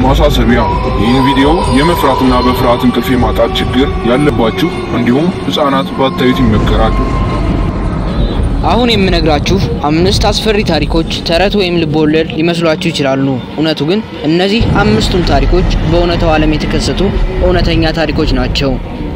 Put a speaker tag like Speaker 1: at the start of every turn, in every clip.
Speaker 1: ማሳሰቢያ፣ ይህን ቪዲዮ የመፍራትና በፍርሃት እንቅልፍ የማጣት ችግር ያለባችሁ እንዲሁም ሕፃናት ባታዩት ይመከራል።
Speaker 2: አሁን የምነግራችሁ አምስት አስፈሪ ታሪኮች ተረት ወይም ልቦወለድ ሊመስሏችሁ ይችላሉ። እውነቱ ግን እነዚህ አምስቱም ታሪኮች በእውነታው ዓለም የተከሰቱ እውነተኛ ታሪኮች ናቸው።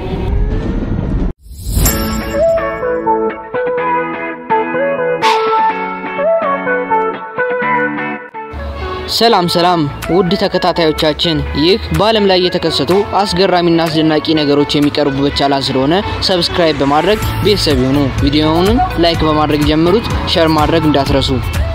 Speaker 2: ሰላም ሰላም ውድ ተከታታዮቻችን፣ ይህ በዓለም ላይ የተከሰቱ አስገራሚና አስደናቂ ነገሮች የሚቀርቡበት ቻናል ስለሆነ ሰብስክራይብ በማድረግ ቤተሰብ ይሁኑ። ቪዲዮውንም ላይክ በማድረግ ጀምሩት፣ ሸር ማድረግ እንዳትረሱ።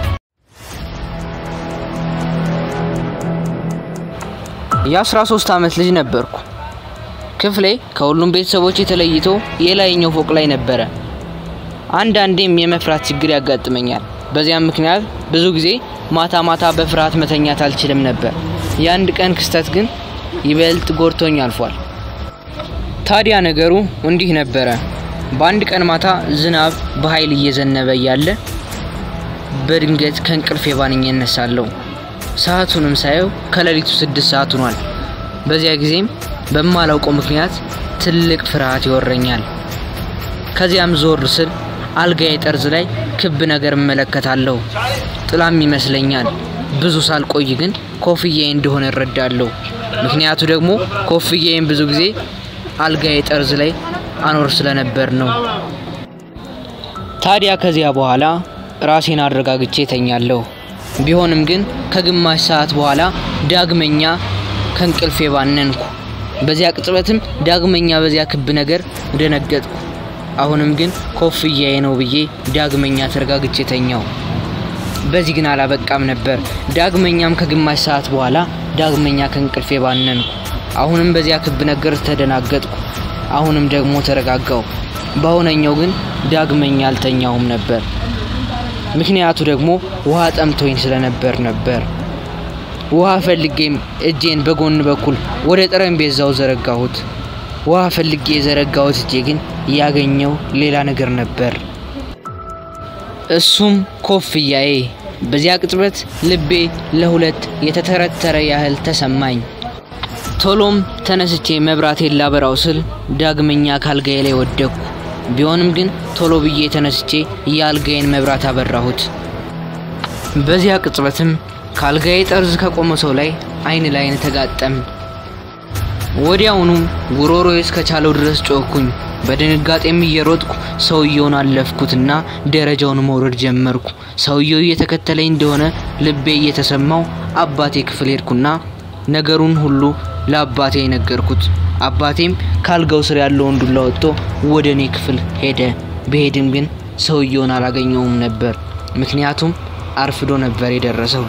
Speaker 2: የ13 ዓመት ልጅ ነበርኩ። ክፍሌ ከሁሉም ቤተሰቦች ተለይቶ የላይኛው ፎቅ ላይ ነበረ። አንዳንዴም የመፍራት ችግር ያጋጥመኛል። በዚያም ምክንያት ብዙ ጊዜ ማታ ማታ በፍርሃት መተኛት አልችልም ነበር። የአንድ ቀን ክስተት ግን ይበልጥ ጎድቶኝ አልፏል። ታዲያ ነገሩ እንዲህ ነበረ። በአንድ ቀን ማታ ዝናብ በኃይል እየዘነበ እያለ በድንገት ከእንቅልፌ ባንኜ እነሳለሁ። ሰዓቱንም ሳየው ከሌሊቱ ስድስት ሰዓት ሆኗል። በዚያ ጊዜም በማላውቀው ምክንያት ትልቅ ፍርሃት ይወረኛል። ከዚያም ዞር ስል አልጋዬ ጠርዝ ላይ ክብ ነገር እመለከታለሁ። ጥላም ይመስለኛል። ብዙ ሳልቆይ ግን ኮፍያዬ እንደሆነ እረዳለሁ። ምክንያቱ ደግሞ ኮፍያዬን ብዙ ጊዜ አልጋዬ ጠርዝ ላይ አኖር ስለነበር ነው። ታዲያ ከዚያ በኋላ ራሴን አረጋግቼ ተኛለሁ። ቢሆንም ግን ከግማሽ ሰዓት በኋላ ዳግመኛ ከእንቅልፌ ባነንኩ። በዚያ ቅጽበትም ዳግመኛ በዚያ ክብ ነገር ደነገጥኩ። አሁንም ግን ኮፍያዬ ነው ብዬ ዳግመኛ ተረጋግቼ ተኛው። በዚህ ግን አላበቃም ነበር። ዳግመኛም ከግማሽ ሰዓት በኋላ ዳግመኛ ከእንቅልፌ ባነንኩ። አሁንም በዚያ ክብ ነገር ተደናገጥኩ። አሁንም ደግሞ ተረጋጋው። በአሁነኛው ግን ዳግመኛ አልተኛውም ነበር። ምክንያቱ ደግሞ ውሃ ጠምቶኝ ስለነበር ነበር። ውሃ ፈልጌም እጄን በጎን በኩል ወደ ጠረጴዛው ዘረጋሁት። ውሃ ፈልጌ የዘረጋሁት እጄ ግን ያገኘው ሌላ ነገር ነበር። እሱም ኮፍያዬ። በዚያ ቅጽበት ልቤ ለሁለት የተተረተረ ያህል ተሰማኝ። ቶሎም ተነስቼ መብራቴን ላበራው ስል ዳግመኛ ካልጋዬ ላይ ወደቅኩ። ቢሆንም ግን ቶሎ ብዬ ተነስቼ የአልጋዬን መብራት አበራሁት። በዚያ ቅጽበትም ካልጋዬ ጠርዝ ከቆመ ሰው ላይ አይን ላይን ተጋጠም። ወዲያውኑም ጉሮሮዬ እስከቻለው ድረስ ጮኩኝ። በድንጋጤም እየሮጥኩ ሰውየውን አለፍኩትና ደረጃውን መውረድ ጀመርኩ። ሰውየው እየተከተለኝ እንደሆነ ልቤ እየተሰማው አባቴ ክፍል ሄድኩና ነገሩን ሁሉ ለአባቴ ነገርኩት። አባቴም ካልጋው ስር ያለውን ዱላ ወጥቶ ወደ እኔ ክፍል ሄደ። ብሄድም ግን ሰውየውን አላገኘውም ነበር። ምክንያቱም አርፍዶ ነበር የደረሰው።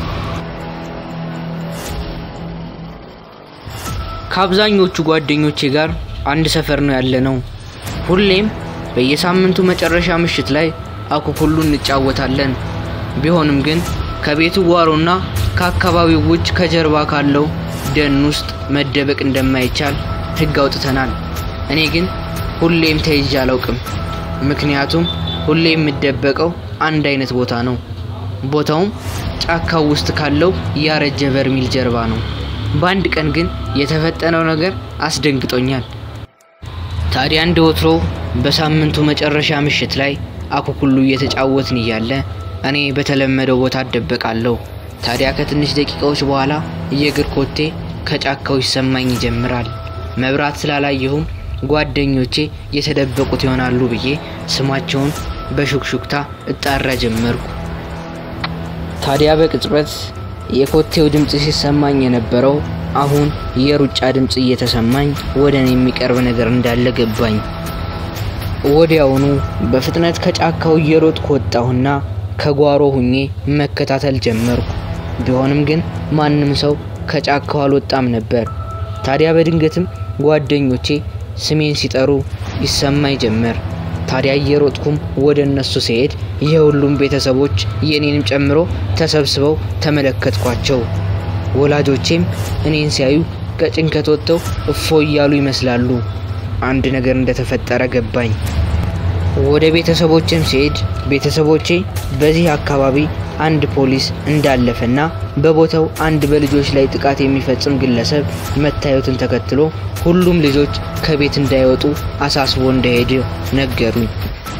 Speaker 2: ከአብዛኞቹ ጓደኞቼ ጋር አንድ ሰፈር ነው ያለነው። ሁሌም በየሳምንቱ መጨረሻ ምሽት ላይ አኩኩሉ እንጫወታለን። ቢሆንም ግን ከቤቱ ጓሮና ከአካባቢው ውጭ ከጀርባ ካለው ደን ውስጥ መደበቅ እንደማይቻል ሕግ አውጥተናል። እኔ ግን ሁሌም ተይዤ አላውቅም። ምክንያቱም ሁሌ የምደበቀው አንድ አይነት ቦታ ነው። ቦታውም ጫካው ውስጥ ካለው ያረጀ በርሚል ጀርባ ነው። በአንድ ቀን ግን የተፈጠነው ነገር አስደንግጦኛል። ታዲያ እንደ ወትሮ በሳምንቱ መጨረሻ ምሽት ላይ አኩኩሉ እየተጫወትን እያለ እኔ በተለመደው ቦታ እደበቃለሁ። ታዲያ ከትንሽ ደቂቃዎች በኋላ የእግር ኮቴ ከጫካው ይሰማኝ ይጀምራል። መብራት ስላላየሁም ጓደኞቼ የተደበቁት ይሆናሉ ብዬ ስማቸውን በሹክሹክታ እጣራ ጀመርኩ። ታዲያ በቅጽበት የኮቴው ድምፅ ሲሰማኝ የነበረው አሁን የሩጫ ድምፅ እየተሰማኝ ወደ እኔ የሚቀርብ ነገር እንዳለ ገባኝ። ወዲያውኑ በፍጥነት ከጫካው እየሮጥኩ ወጣሁና ከጓሮ ሁኜ መከታተል ጀመርኩ። ቢሆንም ግን ማንም ሰው ከጫካው አልወጣም ነበር። ታዲያ በድንገትም ጓደኞቼ ስሜን ሲጠሩ ይሰማኝ ጀመር። ታዲያ እየሮጥኩም ወደ እነሱ ሲሄድ የሁሉም ቤተሰቦች የኔንም ጨምሮ ተሰብስበው ተመለከትኳቸው። ወላጆቼም እኔን ሲያዩ ከጭንቀት ወጥተው እፎ እያሉ ይመስላሉ። አንድ ነገር እንደተፈጠረ ገባኝ። ወደ ቤተሰቦችም ሲሄድ ቤተሰቦቼ በዚህ አካባቢ አንድ ፖሊስ እንዳለፈና በቦታው አንድ በልጆች ላይ ጥቃት የሚፈጽም ግለሰብ መታየቱን ተከትሎ ሁሉም ልጆች ከቤት እንዳይወጡ አሳስቦ እንደሄደ ነገሩኝ።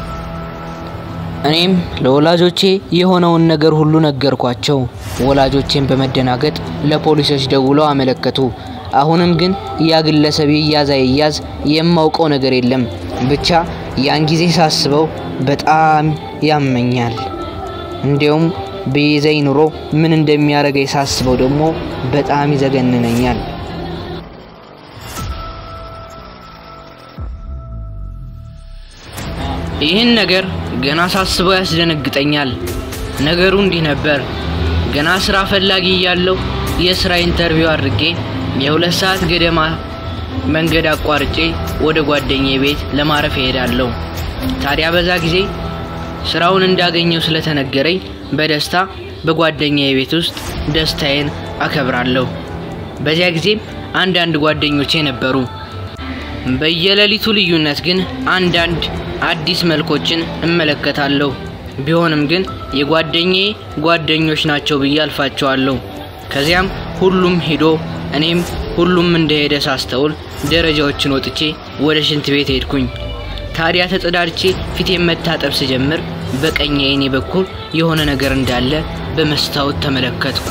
Speaker 2: እኔም ለወላጆቼ የሆነውን ነገር ሁሉ ነገርኳቸው። ወላጆቼን በመደናገጥ ለፖሊሶች ደውለው አመለከቱ። አሁንም ግን ያ ግለሰብ ይያዝ አይያዝ የማውቀው ነገር የለም። ብቻ ያን ጊዜ ሳስበው በጣም ያመኛል። እንዲያውም በይዘኝ ኑሮ ምን እንደሚያደርገኝ ሳስበው ደግሞ በጣም ይዘገንነኛል። ይህን ነገር ገና ሳስበው ያስደነግጠኛል። ነገሩ እንዲህ ነበር። ገና ስራ ፈላጊ እያለሁ የስራ ኢንተርቪው አድርጌ የሁለት ሰዓት ገደማ መንገድ አቋርጬ ወደ ጓደኛዬ ቤት ለማረፍ እሄዳለሁ። ታዲያ በዛ ጊዜ ስራውን እንዳገኘው ስለተነገረኝ በደስታ በጓደኛዬ ቤት ውስጥ ደስታዬን አከብራለሁ። በዚያ ጊዜም አንዳንድ ጓደኞቼ ነበሩ። በየሌሊቱ ልዩነት ግን አንዳንድ አዲስ መልኮችን እመለከታለሁ። ቢሆንም ግን የጓደኛዬ ጓደኞች ናቸው ብዬ አልፋቸዋለሁ። ከዚያም ሁሉም ሄዶ እኔም ሁሉም እንደሄደ ሳስተውል ደረጃዎችን ወጥቼ ወደ ሽንት ቤት ሄድኩኝ። ታዲያ ተጸዳድቼ ፊቴን መታጠብ ስጀምር በቀኝ ዓይኔ በኩል የሆነ ነገር እንዳለ በመስታወት ተመለከትኩ።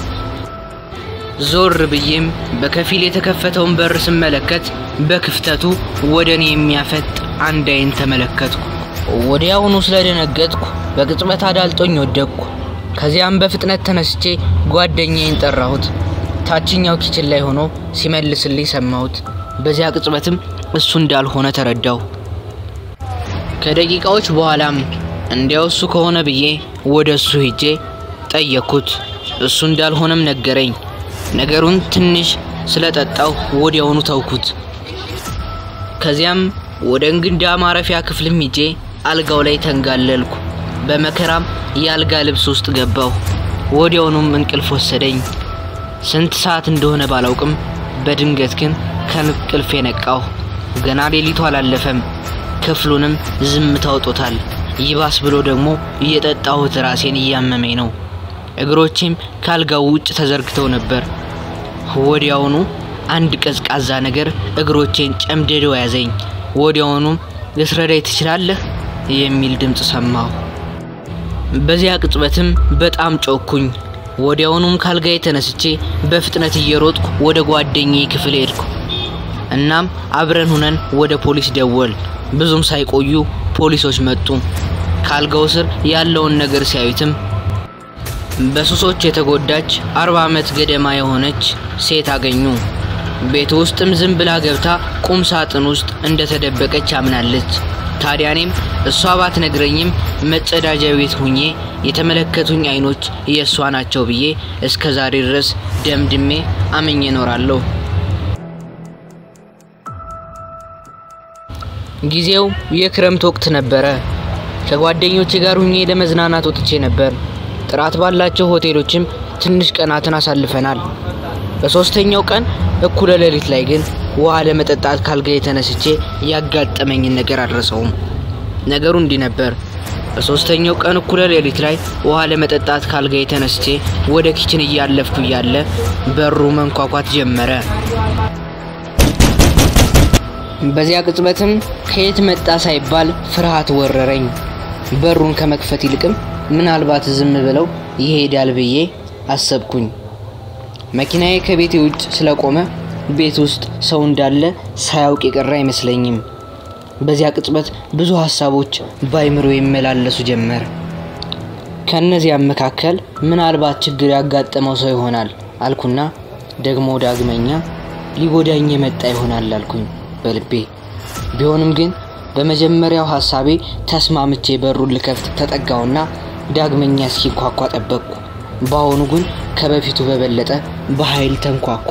Speaker 2: ዞር ብዬም በከፊል የተከፈተውን በር ስመለከት በክፍተቱ ወደ እኔ የሚያፈጥ አንድ ዓይን ተመለከትኩ። ወዲያውኑ ስለደነገጥኩ በቅጽበት አዳልጦኝ ወደቅኩ። ከዚያም በፍጥነት ተነስቼ ጓደኛዬን ጠራሁት። ታችኛው ኪችን ላይ ሆኖ ሲመልስልኝ ሰማሁት። በዚያ ቅጽበትም እሱ እንዳልሆነ ተረዳሁ። ከደቂቃዎች በኋላም እንዲያው እሱ ከሆነ ብዬ ወደ እሱ ሄጄ ጠየቅኩት። እሱ እንዳልሆነም ነገረኝ። ነገሩን ትንሽ ስለጠጣው ወዲያውኑ ተውኩት። ከዚያም ወደ እንግዳ ማረፊያ ክፍልም ሂጄ አልጋው ላይ ተንጋለልኩ። በመከራም የአልጋ ልብስ ውስጥ ገባሁ። ወዲያውኑም እንቅልፍ ወሰደኝ። ስንት ሰዓት እንደሆነ ባላውቅም በድንገት ግን ከእንቅልፍ የነቃሁ። ገና ሌሊቱ አላለፈም። ክፍሉንም ዝምታ ውጦታል። ይባስ ብሎ ደግሞ እየጠጣሁት ራሴን እያመመኝ ነው። እግሮቼም ካልጋው ውጭ ተዘርግተው ነበር። ወዲያውኑ አንድ ቀዝቃዛ ነገር እግሮቼን ጨምድዶ ያዘኝ። ወዲያውኑም ልትረዳኝ ትችላለህ የሚል ድምፅ ሰማሁ። በዚያ ቅጽበትም በጣም ጮኩኝ። ወዲያውኑም ካልጋዬ ተነስቼ በፍጥነት እየሮጥኩ ወደ ጓደኛዬ ክፍል ሄድኩ። እናም አብረን ሁነን ወደ ፖሊስ ደወል። ብዙም ሳይቆዩ ፖሊሶች መጡ። ካልጋው ስር ያለውን ነገር ሲያዩትም በሱሶች የተጎዳች አርባ ዓመት ገደማ የሆነች ሴት አገኙ። ቤት ውስጥም ዝም ብላ ገብታ ቁም ሳጥን ውስጥ እንደተደበቀች አምናለች። ታዲያ እኔም እሷ ባትነግረኝም መጸዳጃ ቤት ሁኜ የተመለከቱኝ አይኖች የእሷ ናቸው ብዬ እስከ ዛሬ ድረስ ደምድሜ አምኜ እኖራለሁ። ጊዜው የክረምት ወቅት ነበረ። ከጓደኞቼ ጋር ሁኜ ለመዝናናት ወጥቼ ነበር። ጥራት ባላቸው ሆቴሎችም ትንሽ ቀናትን አሳልፈናል። በሶስተኛው ቀን እኩለ ሌሊት ላይ ግን ውሃ ለመጠጣት ካልጋ የተነስቼ ያጋጠመኝን ነገር አልረሳውም። ነገሩ እንዲህ ነበር። በሶስተኛው ቀን እኩለ ሌሊት ላይ ውሃ ለመጠጣት ካልጋ የተነስቼ ወደ ኪችን እያለፍኩ እያለ በሩ መንኳኳት ጀመረ። በዚያ ቅጽበትም ከየት መጣ ሳይባል ፍርሃት ወረረኝ። በሩን ከመክፈት ይልቅም ምናልባት ዝም ብለው ይሄዳል ብዬ አሰብኩኝ። መኪናዬ ከቤቴ ውጭ ስለቆመ ቤት ውስጥ ሰው እንዳለ ሳያውቅ የቀረ አይመስለኝም። በዚያ ቅጽበት ብዙ ሀሳቦች በአይምሮ ይመላለሱ ጀመር። ከእነዚያም መካከል ምናልባት ችግር ያጋጠመው ሰው ይሆናል አልኩና ደግሞ ዳግመኛ ሊጎዳኝ የመጣ ይሆናል አልኩኝ በልቤ። ቢሆንም ግን በመጀመሪያው ሀሳቤ ተስማምቼ በሩን ልከፍት ተጠጋውና ዳግመኛ እስኪንኳኳ ጠበቅኩ። በአሁኑ ግን ከበፊቱ በበለጠ በኃይል ተንኳኳ።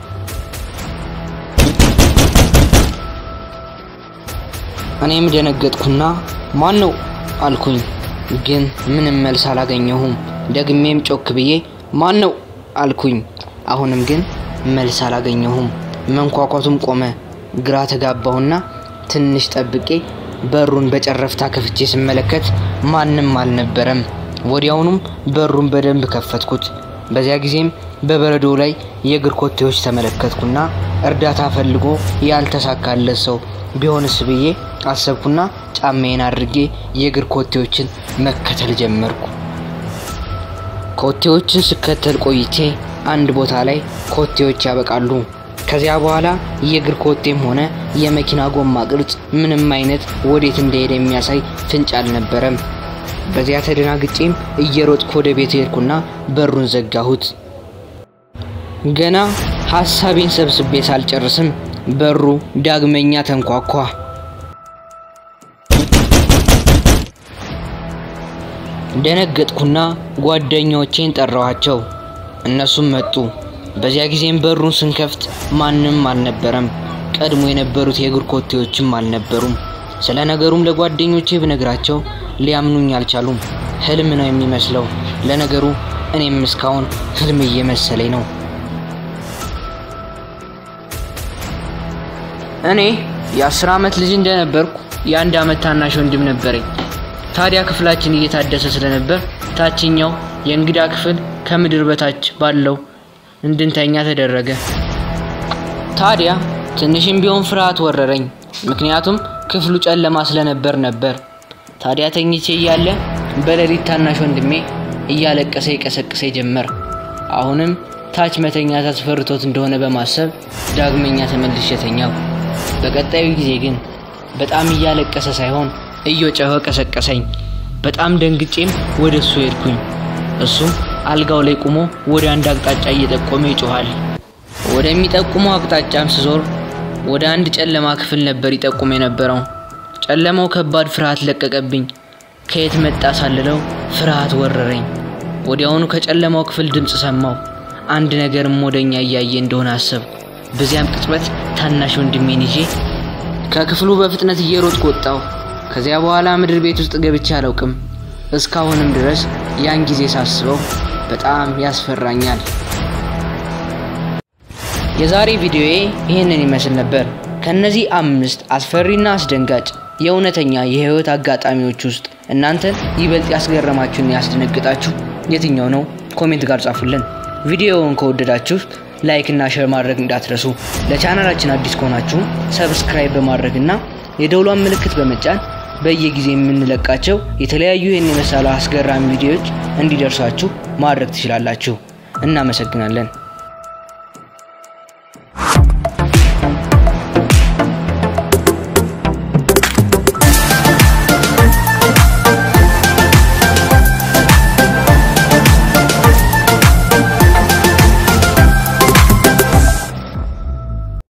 Speaker 2: እኔም ደነገጥኩና ማን ነው አልኩኝ። ግን ምንም መልስ አላገኘሁም። ደግሜም ጮክ ብዬ ማን ነው አልኩኝ። አሁንም ግን መልስ አላገኘሁም። መንኳኳቱም ቆመ። ግራ ተጋባሁና ትንሽ ጠብቄ በሩን በጨረፍታ ከፍቼ ስመለከት ማንም አልነበረም። ወዲያውኑም በሩን በደንብ ከፈትኩት። በዚያ ጊዜም በበረዶ ላይ የእግር ኮቴዎች ተመለከትኩና እርዳታ ፈልጎ ያልተሳካለት ሰው ቢሆንስ ብዬ አሰብኩና ጫማዬን አድርጌ የእግር ኮቴዎችን መከተል ጀመርኩ። ኮቴዎችን ስከተል ቆይቼ አንድ ቦታ ላይ ኮቴዎች ያበቃሉ። ከዚያ በኋላ የእግር ኮቴም ሆነ የመኪና ጎማ ቅርጽ ምንም አይነት ወዴት እንደሄደ የሚያሳይ ፍንጭ አልነበረም። በዚያ ተደናግጬም እየሮጥኩ ወደ ቤት ሄድኩና በሩን ዘጋሁት። ገና ሀሳቤን ሰብስቤ ሳልጨርስም በሩ ዳግመኛ ተንኳኳ። ደነገጥኩና ጓደኞቼን ጠራኋቸው። እነሱም መጡ። በዚያ ጊዜም በሩን ስንከፍት ማንም አልነበረም። ቀድሞ የነበሩት የእግር ኮቴዎችም አልነበሩም። ስለ ነገሩም ለጓደኞቼ ብነግራቸው ሊያምኑኝ አልቻሉም። ህልም ነው የሚመስለው። ለነገሩ እኔም እስካሁን ህልም እየመሰለኝ ነው። እኔ የአስር ዓመት ልጅ እንደነበርኩ የአንድ ዓመት ታናሽ ወንድም ነበረኝ። ታዲያ ክፍላችን እየታደሰ ስለነበር ታችኛው የእንግዳ ክፍል ከምድር በታች ባለው እንድንተኛ ተደረገ። ታዲያ ትንሽም ቢሆን ፍርሃት ወረረኝ። ምክንያቱም ክፍሉ ጨለማ ስለነበር ነበር። ታዲያ ተኝቼ እያለ በሌሊት ታናሽ ወንድሜ እያለቀሰ ይቀሰቅሰ ጀመር። አሁንም ታች መተኛት አስፈርቶት እንደሆነ በማሰብ ዳግመኛ ተመልሼ ተኛው። በቀጣዩ ጊዜ ግን በጣም እያለቀሰ ሳይሆን እየጮኸ ቀሰቀሰኝ። በጣም ደንግጬም ወደ እሱ ሄድኩኝ። እሱም አልጋው ላይ ቆሞ ወደ አንድ አቅጣጫ እየጠቆመ ይጮኋል። ወደሚጠቁመው አቅጣጫም ስዞር ወደ አንድ ጨለማ ክፍል ነበር ይጠቁም የነበረው። ጨለማው ከባድ ፍርሃት ለቀቀብኝ። ከየት መጣ ሳልለው ፍርሃት ወረረኝ። ወዲያውኑ ከጨለማው ክፍል ድምፅ ሰማው። አንድ ነገርም ወደኛ እያየ እንደሆነ አሰብኩ። በዚያም ቅጽበት ታናሽ ወንድሜን ይዤ ከክፍሉ በፍጥነት እየሮጥኩ ወጣሁ። ከዚያ በኋላ ምድር ቤት ውስጥ ገብቼ አላውቅም። እስካሁንም ድረስ ያን ጊዜ ሳስበው በጣም ያስፈራኛል። የዛሬ ቪዲዮዬ ይህንን ይመስል ነበር። ከነዚህ አምስት አስፈሪና አስደንጋጭ የእውነተኛ የህይወት አጋጣሚዎች ውስጥ እናንተን ይበልጥ ያስገረማችሁና ያስደነግጣችሁ የትኛው ነው? ኮሜንት ጋር ጻፉልን። ቪዲዮውን ከወደዳችሁ ላይክ እና ሼር ማድረግ እንዳትረሱ። ለቻናላችን አዲስ ከሆናችሁ ሰብስክራይብ በማድረግና የደውሏን ምልክት በመጫን በየጊዜ የምንለቃቸው የተለያዩ ይህን የመሰሉ አስገራሚ ቪዲዮዎች እንዲደርሷችሁ ማድረግ ትችላላችሁ። እናመሰግናለን።